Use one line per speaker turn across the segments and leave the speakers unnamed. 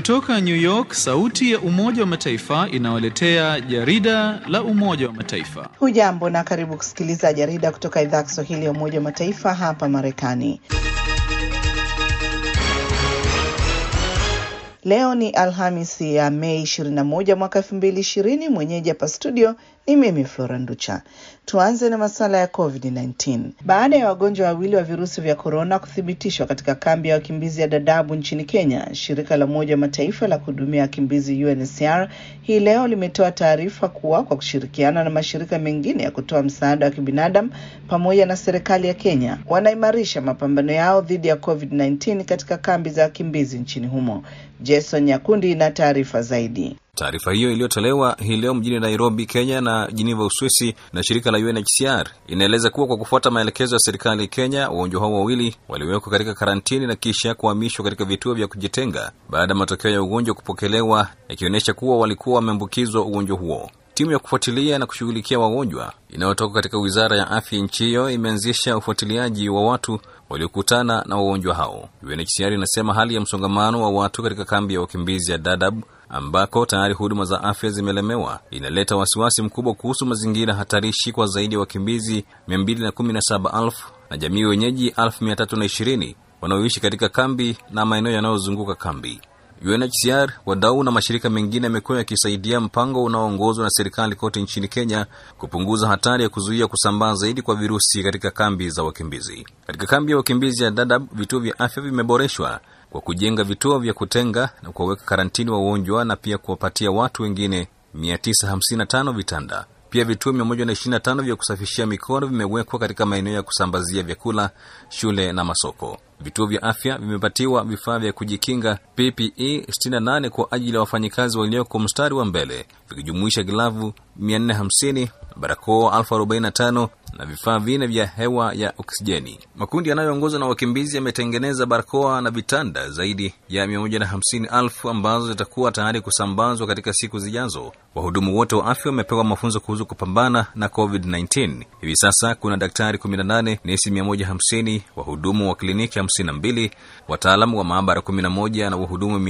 Kutoka New York, sauti ya Umoja wa Mataifa inawaletea jarida la Umoja wa Mataifa.
Hujambo na karibu kusikiliza jarida kutoka idhaa ya Kiswahili ya Umoja wa Mataifa hapa Marekani. Leo ni Alhamisi ya Mei 21 mwaka 2020. Mwenyeji hapa studio ni mimi Flora Nducha. Tuanze na masuala ya COVID-19. Baada ya wagonjwa wawili wa virusi vya korona kuthibitishwa katika kambi ya wakimbizi ya Dadaab nchini Kenya, shirika la Umoja wa Mataifa la kuhudumia wakimbizi UNHCR hii leo limetoa taarifa kuwa kwa kushirikiana na mashirika mengine ya kutoa msaada wa kibinadamu pamoja na serikali ya Kenya wanaimarisha mapambano yao dhidi ya COVID-19 katika kambi za wakimbizi nchini humo. Jason Nyakundi na taarifa zaidi.
Taarifa hiyo iliyotolewa hii leo mjini Nairobi, Kenya na Geneva, Uswisi na shirika la UNHCR inaeleza kuwa kwa kufuata maelekezo ya serikali ya Kenya, wagonjwa hao wawili waliwekwa katika karantini na kisha kuhamishwa katika vituo vya kujitenga baada ya matokeo ya ugonjwa kupokelewa yakionyesha kuwa walikuwa wameambukizwa ugonjwa huo. Timu ya kufuatilia na kushughulikia wagonjwa inayotoka katika wizara ya afya nchi hiyo imeanzisha ufuatiliaji wa watu waliokutana na wagonjwa hao. UNHCR inasema hali ya msongamano wa watu katika kambi ya wakimbizi ya Dadaab ambako tayari huduma za afya zimelemewa inaleta wasiwasi mkubwa kuhusu mazingira hatarishi kwa zaidi ya wakimbizi 217,000 na jamii wenyeji 320,000 wanaoishi katika kambi na maeneo yanayozunguka kambi. UNHCR, wadau na mashirika mengine yamekuwa yakisaidia mpango unaoongozwa na serikali kote nchini Kenya kupunguza hatari ya kuzuia kusambaa zaidi kwa virusi katika kambi za wakimbizi. Katika kambi ya wakimbizi ya Dadaab, vituo vya afya vimeboreshwa kwa kujenga vituo vya kutenga na kuwaweka karantini wagonjwa na pia kuwapatia watu wengine 955 vitanda. Pia vituo 125 vya kusafishia mikono vimewekwa katika maeneo ya kusambazia vyakula, shule na masoko. Vituo vya afya vimepatiwa vifaa vya kujikinga PPE 68 kwa ajili ya wafanyikazi walioko mstari wa mbele, vikijumuisha glavu 450, barakoa 1045 na vifaa vine vya hewa ya oksijeni. Makundi yanayoongozwa na wakimbizi yametengeneza barakoa na vitanda zaidi ya 150,000 ambazo zitakuwa tayari kusambazwa katika siku zijazo. Wahudumu wote wa afya wamepewa mafunzo kuhusu kupambana na COVID-19. Hivi sasa kuna daktari 18, nesi 150, wahudumu wa kliniki 52, wataalamu wa maabara 11 na wahudumu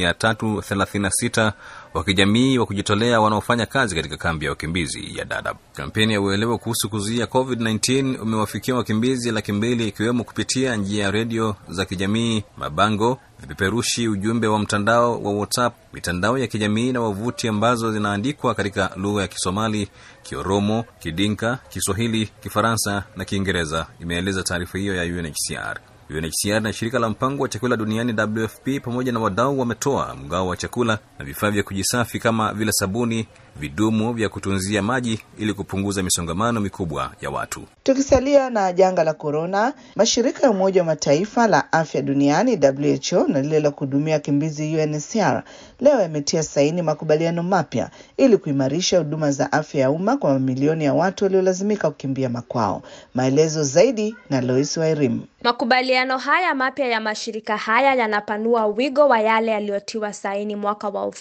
336 wa kijamii wa kujitolea wanaofanya kazi katika kambi ya wakimbizi ya Dadaab. Kampeni ya uelewa kuhusu kuzuia COVID-19 umewafikia wakimbizi laki mbili ikiwemo kupitia njia ya redio za kijamii, mabango, vipeperushi, ujumbe wa mtandao wa WhatsApp, mitandao ya kijamii na wavuti ambazo zinaandikwa katika lugha ya Kisomali, Kioromo, Kidinka, Kiswahili, Kifaransa na Kiingereza, imeeleza taarifa hiyo ya UNHCR. UNHCR na shirika la mpango wa chakula duniani WFP pamoja na wadau wametoa mgao wa chakula na vifaa vya kujisafi kama vile sabuni, vidumu vya kutunzia maji ili kupunguza misongamano mikubwa ya watu.
Tukisalia na janga la korona, mashirika ya Umoja wa Mataifa la afya duniani WHO na lile la kuhudumia wakimbizi UNHCR leo yametia saini makubaliano mapya ili kuimarisha huduma za afya ya umma kwa mamilioni ya watu waliolazimika kukimbia makwao. Maelezo zaidi na Lois Wairim.
Makubaliano haya mapya ya mashirika haya yanapanua wigo wa yale yaliyotiwa saini mwaka wa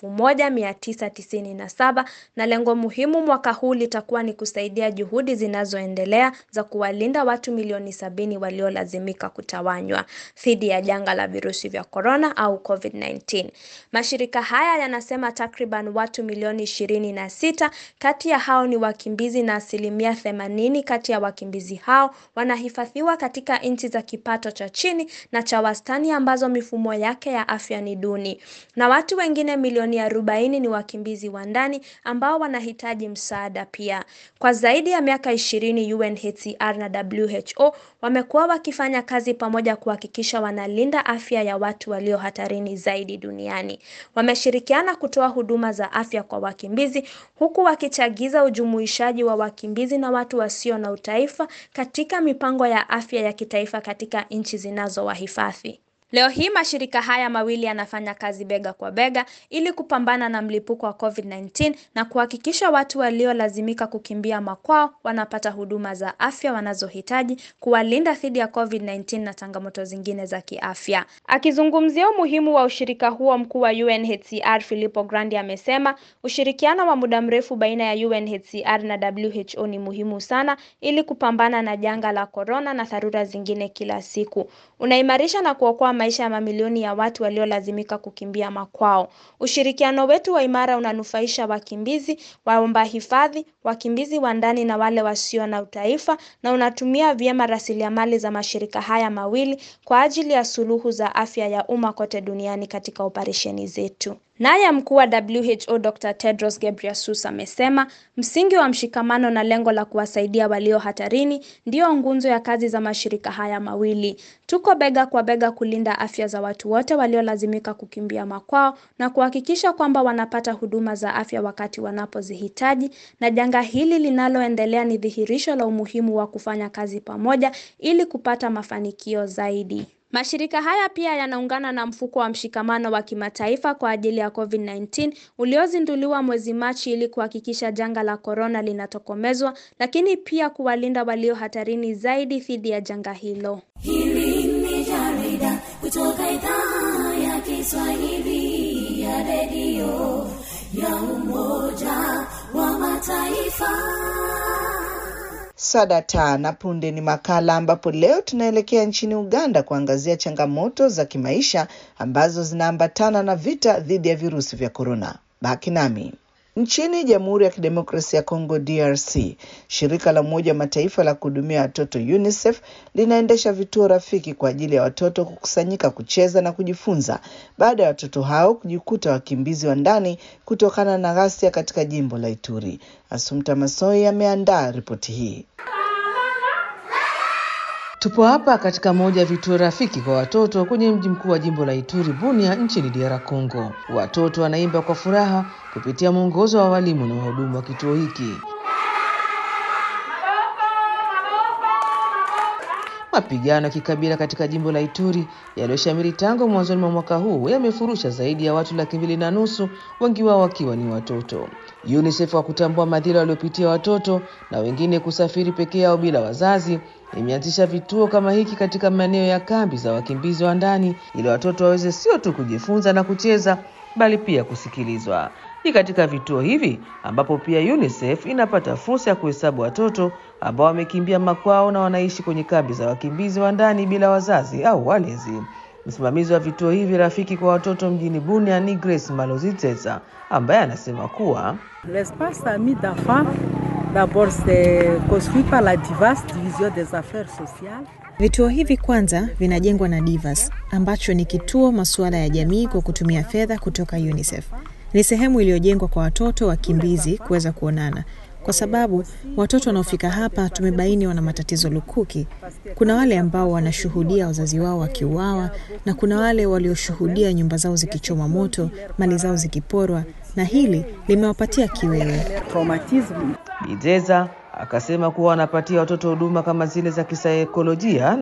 1997 na lengo muhimu mwaka huu litakuwa ni kusaidia juhudi zinazoendelea za kuwalinda watu milioni sabini waliolazimika kutawanywa dhidi ya janga la virusi vya korona au COVID-19. Mashirika haya yanasema takriban watu milioni ishirini na sita kati ya hao ni wakimbizi na asilimia themanini kati ya wakimbizi hao wanahifadhiwa katika nchi za kipato cha chini na cha wastani ambazo mifumo yake ya afya ni duni, na watu wengine milioni arobaini ni wakimbizi wa ndani ambao wanahitaji msaada pia. Kwa zaidi ya miaka ishirini UNHCR na WHO wamekuwa wakifanya kazi pamoja kuhakikisha wanalinda afya ya watu walio hatarini zaidi duniani. Wameshirikiana kutoa huduma za afya kwa wakimbizi huku wakichagiza ujumuishaji wa wakimbizi na watu wasio na utaifa katika mipango ya afya ya kitaifa katika nchi zinazowahifadhi. Leo hii mashirika haya mawili yanafanya kazi bega kwa bega ili kupambana na mlipuko wa COVID-19 na kuhakikisha watu waliolazimika kukimbia makwao wanapata huduma za afya wanazohitaji kuwalinda dhidi ya COVID-19 na changamoto zingine za kiafya. Akizungumzia umuhimu wa ushirika huo, mkuu wa UNHCR Filippo Grandi amesema ushirikiano wa muda mrefu baina ya UNHCR na WHO ni muhimu sana ili kupambana na janga la korona na dharura zingine kila siku. Unaimarisha na kuokoa maisha ya mamilioni ya watu waliolazimika kukimbia makwao. Ushirikiano wetu wa imara unanufaisha wakimbizi, waomba hifadhi, wakimbizi wa ndani na wale wasio na utaifa na unatumia vyema rasilimali za mashirika haya mawili kwa ajili ya suluhu za afya ya umma kote duniani katika operesheni zetu. Naye mkuu wa WHO Dr. Tedros Ghebreyesus amesema msingi wa mshikamano na lengo la kuwasaidia walio hatarini ndiyo nguzo ya kazi za mashirika haya mawili. Tuko bega kwa bega kulinda afya za watu wote waliolazimika kukimbia makwao na kuhakikisha kwamba wanapata huduma za afya wakati wanapozihitaji, na janga hili linaloendelea ni dhihirisho la umuhimu wa kufanya kazi pamoja ili kupata mafanikio zaidi. Mashirika haya pia yanaungana na mfuko wa mshikamano wa kimataifa kwa ajili ya COVID-19 uliozinduliwa mwezi Machi ili kuhakikisha janga la korona linatokomezwa, lakini pia kuwalinda walio hatarini zaidi dhidi ya janga hilo.
Hili ni jarida kutoka idhaa ya Kiswahili ya redio ya Umoja wa Mataifa.
Sadata na punde ni makala ambapo leo tunaelekea nchini Uganda kuangazia changamoto za kimaisha ambazo zinaambatana na vita dhidi ya virusi vya korona. Baki nami. Nchini Jamhuri ya Kidemokrasia ya Kongo DRC, shirika la Umoja wa Mataifa la kuhudumia watoto UNICEF linaendesha vituo rafiki kwa ajili ya watoto kukusanyika, kucheza na kujifunza baada ya watoto hao kujikuta wakimbizi wa ndani kutokana na ghasia katika jimbo la Ituri. Asumta Masoi ameandaa ripoti hii. Tupo hapa katika moja ya vituo rafiki kwa watoto kwenye mji mkuu wa jimbo la Ituri, Bunia, nchini DR Congo. Watoto wanaimba kwa furaha kupitia mwongozo wa walimu na wahudumu wa kituo hiki. Mapigano ya kikabila katika jimbo la Ituri yaliyoshamiri tangu mwanzoni mwa mwaka huu yamefurusha zaidi ya watu laki mbili na nusu, wengi wao wakiwa ni watoto. UNICEF wa kutambua madhila waliopitia watoto na wengine kusafiri peke yao bila wazazi imeanzisha vituo kama hiki katika maeneo ya kambi za wakimbizi wa ndani ili watoto waweze sio tu kujifunza na kucheza bali pia kusikilizwa. Ni katika vituo hivi ambapo pia UNICEF inapata fursa ya kuhesabu watoto ambao wamekimbia makwao na wanaishi kwenye kambi za wakimbizi wa ndani bila wazazi au walezi. Msimamizi wa vituo hivi rafiki kwa watoto mjini Bunia ni Grace Malozitesa ambaye anasema kuwa
L'espace ami d'enfants, d'abord c'est construit par la DIVAS, Division des Affaires Sociales.
Vituo hivi kwanza vinajengwa na Divas ambacho ni kituo masuala ya jamii kwa kutumia fedha kutoka UNICEF. Ni sehemu iliyojengwa kwa watoto wakimbizi kuweza kuonana, kwa sababu watoto wanaofika hapa tumebaini wana matatizo lukuki. Kuna wale ambao wanashuhudia wazazi wao wakiuawa na kuna wale walioshuhudia nyumba zao zikichomwa moto, mali zao zikiporwa, na hili limewapatia kiwewe.
Traumatisme.
Bideza akasema kuwa wanapatia watoto huduma kama zile za kisaikolojia.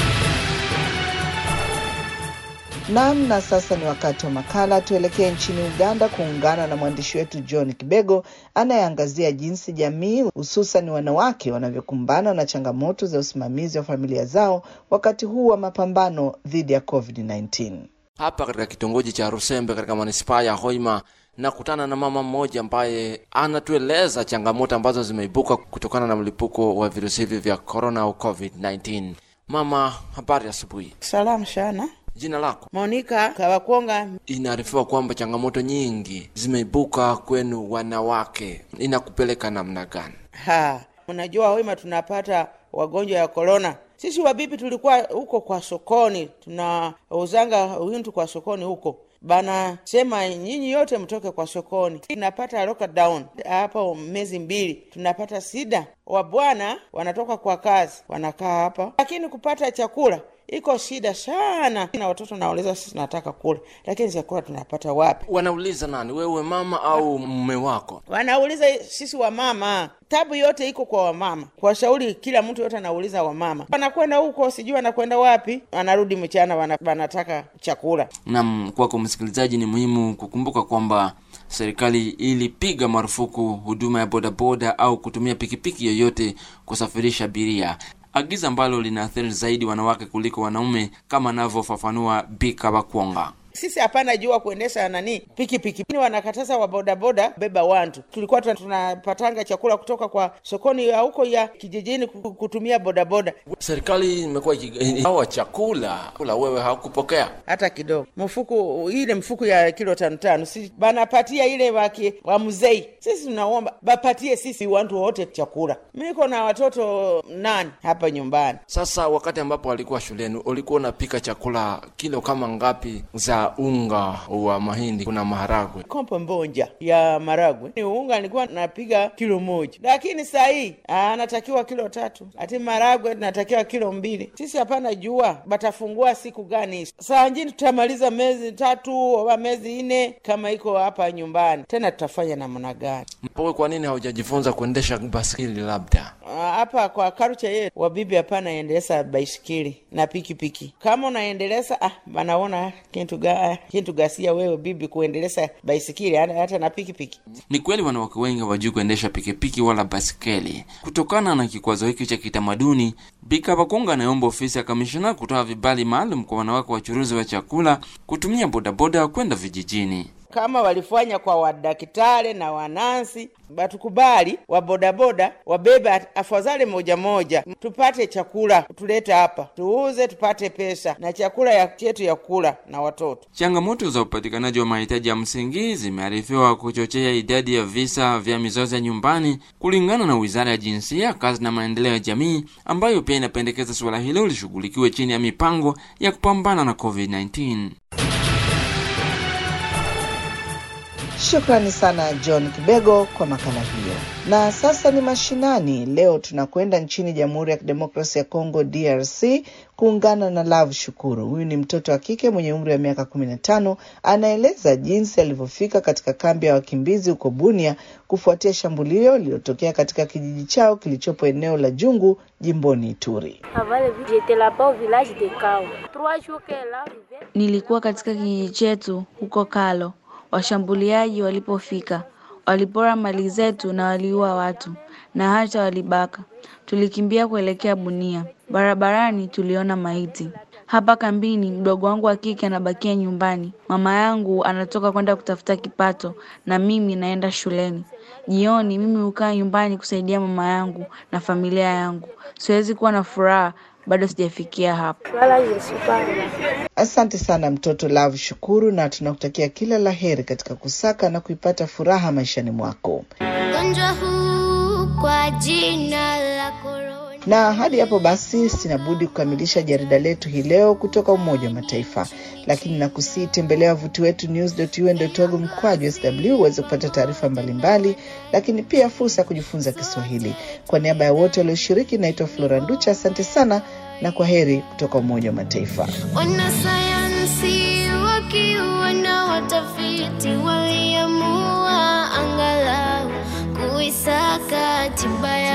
Naam, na sasa ni wakati wa makala. Tuelekee nchini Uganda kuungana na mwandishi wetu John Kibego anayeangazia jinsi jamii hususan wanawake wanavyokumbana na changamoto za usimamizi wa familia zao wakati huu wa mapambano dhidi ya COVID-19.
Hapa katika kitongoji cha Rusembe katika manispaa ya Hoima nakutana na mama mmoja ambaye anatueleza changamoto ambazo zimeibuka kutokana na mlipuko wa virusi hivi vya corona au COVID-19. Mama, habari asubuhi.
Salamu sana.
Jina lako?
Monika Kawakonga.
Inaarifiwa kwamba changamoto nyingi zimeibuka kwenu wanawake, inakupeleka namna gani?
Ha, unajua Hoima tunapata wagonjwa ya korona. Sisi wabibi tulikuwa huko kwa sokoni, tunauzanga wintu kwa sokoni huko bana sema nyinyi yote mtoke kwa sokoni. Tunapata lockdown hapo miezi mbili, tunapata sida. Wabwana wanatoka kwa kazi wanakaa hapa, lakini kupata chakula iko shida sana, na watoto nauliza sisi tunataka kula, lakini chakula tunapata wapi?
Wanauliza nani, wewe mama au mume wako?
Wanauliza sisi wamama, tabu yote iko kwa wamama. Kwa shauri kila mtu yote anauliza wamama, wanakwenda huko, sijui wanakwenda wapi, wanarudi mchana, wana- wanataka chakula.
Nam, kwako msikilizaji, ni muhimu kukumbuka kwamba serikali ilipiga marufuku huduma ya bodaboda au kutumia pikipiki yoyote kusafirisha abiria, agizo ambalo linaathiri zaidi wanawake kuliko wanaume, kama anavyofafanua Bika Bakwonga.
Sisi hapana jua kuendesha nani pikipiki, Ni wanakataza wa bodaboda beba wantu. Tulikuwa tuna- tunapatanga chakula kutoka kwa sokoni ya huko ya kijijini ku- kutumia bodaboda,
Serikali imekuwa ikigawa chakula, kula wewe hakupokea.
hata kidogo. Mfuko ile mfuko ya kilo tano tano, si banapatia ile waki wa mzei. Sisi tunaomba bapatie sisi wantu wote chakula. Miko na watoto nane hapa nyumbani.
Sasa wakati ambapo walikuwa shuleni, ulikuwa unapika chakula kilo kama ngapi za unga wa mahindi? Kuna maharagwe
kompo mbonja ya maragwe ni unga nilikuwa napiga kilo moja, lakini saa hii anatakiwa kilo tatu, ati maragwe natakiwa kilo mbili. Sisi hapana jua batafungua siku gani. Saa njini tutamaliza miezi tatu au miezi nne kama iko hapa nyumbani, tena tutafanya namna gani?
Wewe kwa nini haujajifunza kuendesha baskeli labda?
Ah, hapa kwa karucha yetu wabibi hapana endeleza baisikili na pikipiki. Kama unaendeleza ah, banaona kintu ga kintu gasia wewe bibi kuendeleza baisikili hata hata na pikipiki.
Ni kweli wanawake wengi hawajui kuendesha pikipiki wala baskeli. Kutokana na kikwazo hiki cha kitamaduni, Bika Bakunga anaomba ofisi ya kamishna kutoa vibali maalum kwa wanawake wachuruzi wa chakula kutumia bodaboda kwenda vijijini.
kama walifanya kwa wadaktari na wanansi, batukubali wa bodaboda wabebe at- afadhali moja moja, tupate chakula tulete hapa tuuze, tupate pesa na chakula ya chetu ya kula na watoto.
Changamoto za upatikanaji wa mahitaji ya msingi zimearifiwa kuchochea idadi ya visa vya mizozo ya nyumbani, kulingana na Wizara ya Jinsia, Kazi na Maendeleo ya Jamii, ambayo pia inapendekeza suala hilo lishughulikiwe chini ya mipango ya kupambana na COVID-19.
Shukrani sana John Kibego kwa makala hiyo. Na sasa ni mashinani. Leo tunakwenda nchini Jamhuri ya Kidemokrasia ya Kongo, DRC, kuungana na Love Shukuru. Huyu ni mtoto wa kike mwenye umri wa miaka kumi na tano. Anaeleza jinsi alivyofika katika kambi ya wakimbizi huko Bunia kufuatia shambulio lililotokea katika kijiji chao kilichopo eneo la Jungu, jimboni Ituri.
Nilikuwa katika kijiji chetu huko Kalo. Washambuliaji walipofika, walipora mali zetu na waliua watu na hata walibaka. Tulikimbia kuelekea Bunia. Barabarani tuliona maiti. Hapa kambini, mdogo wangu wa kike anabakia nyumbani. Mama yangu anatoka kwenda kutafuta kipato na mimi naenda shuleni. Jioni mimi hukaa nyumbani kusaidia mama yangu na familia yangu. Siwezi kuwa na furaha, bado sijafikia hapo.
Asante sana mtoto Love Shukuru, na tunakutakia kila la heri katika kusaka na kuipata furaha maishani mwako.
Ugonjwa huu kwa jina la korona.
Na hadi hapo basi, sina budi kukamilisha jarida letu hii leo kutoka Umoja wa Mataifa, lakini nakusii tembelea wavuti wetu news.un.org mkwaju sw uweze kupata taarifa mbalimbali, lakini pia fursa ya kujifunza Kiswahili. Kwa niaba ya wote walioshiriki, naitwa Flora Nducha. Asante sana na kwa heri kutoka Umoja wa Mataifa.
Wanasayansi wakiwa na watafiti waliamua angalau kuisaka tiba ya